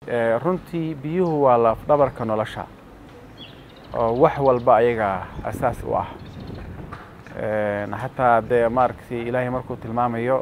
runtii biyuhu waa lafdhabarka nolosha oo wax walba ayaga asaas u ah xataa dee maaragtay ilaahay markuu tilmaamayo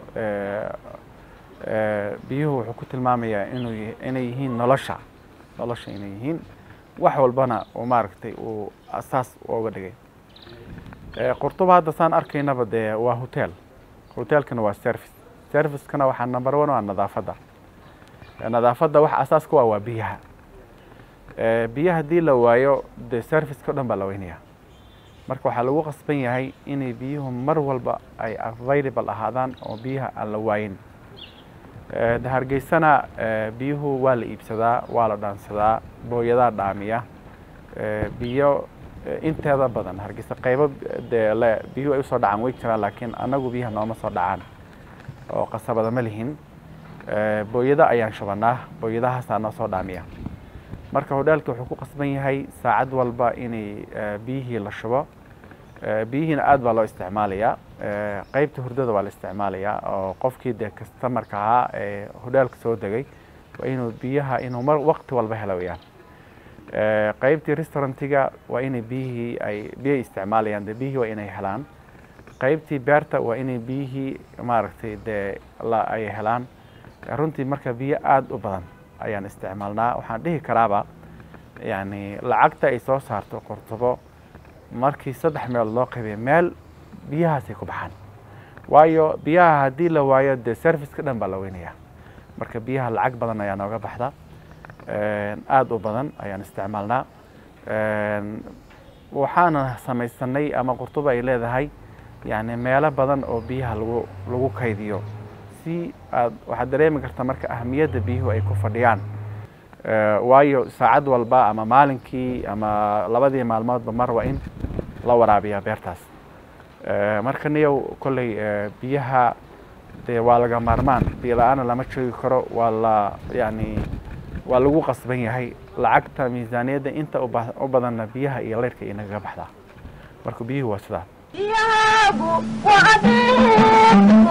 biyuhu wuxuu ku tilmaamayaa inuu inay yihiin nolosha nolosha inay yihiin wax walbana uu maaragtay uu asaas uga dhigay qurtuba hadda saan arkaynaba dee waa hotel hotelkana waa service servicekana waxaa number one waa nadaafadda nadaafadda waxa asaaska waa waa biyaha biyaha haddii la waayo dee serviceka o dhan baa la weynaya marka waxaa lagu qasban yahay inay biyuhu mar walba ay available ahaadaan oo biyaha aan la waayin hargeysana biyuhu waa la iibsadaa waa la dhaansadaa booyadaa dhaamiya biyo inteeda badan hargeysa qaybo dee le biyuhu ay usoo dhacaan way jiraan laakiin annagu biyaha nooma soo dhacaan oo qasabada ma lihin booyada ayaan shubanaa booyadahaasaa noo soo dhaamiya marka hodhaalka wuxuu ku qasban yahay saacad walba inay biyihii la shubo biyihiina aad baa loo isticmaalayaa qeybta hurdada waa la isticmaalayaa oo qofkii dee kastamarka ahaa ee hodhaalka soo degay waa inuu biyaha inuu mar waqti walba helo weyaan qeybtii restaurantiga waa inay biyihii ay biyay isticmaalayaan dee biyihii waa inay helaan qeybtii beerta waa inay biyihii maaragtay dee la ay helaan runtii marka biyo aada u badan ayaan isticmaalnaa waxaan dhihi karaaba yani lacagta ay soo saarto qortubo markii saddex meelood loo qaybiya meel biyahaasay ku baxaan waayo biyaha haddii la waayo dee serviceka dhan baa la weynaya marka biyaha lacag badan ayaa nooga baxda aada u badan ayaan isticmaalnaa waxaana samaysanay ama qurtuba ay leedahay yani meelo badan oo biyaha lagu lagu kaydiyo si aad waxaad dareemi karta marka ahamiyadda biyuhu ay ku fadhiyaan waayo saacad walba ama maalinkii ama labadii maalmoodba mar waa in la waraabiyaa beertaas marka niyow kolley biyaha dee waa laga maarmaan biyo la-aana lama joogi karo waa la yani waa lagu qasban yahay lacagta miisaaniyadda inta u badanna biyaha iyo leyrka inagaga baxdaa marka biyuhu waa sidaa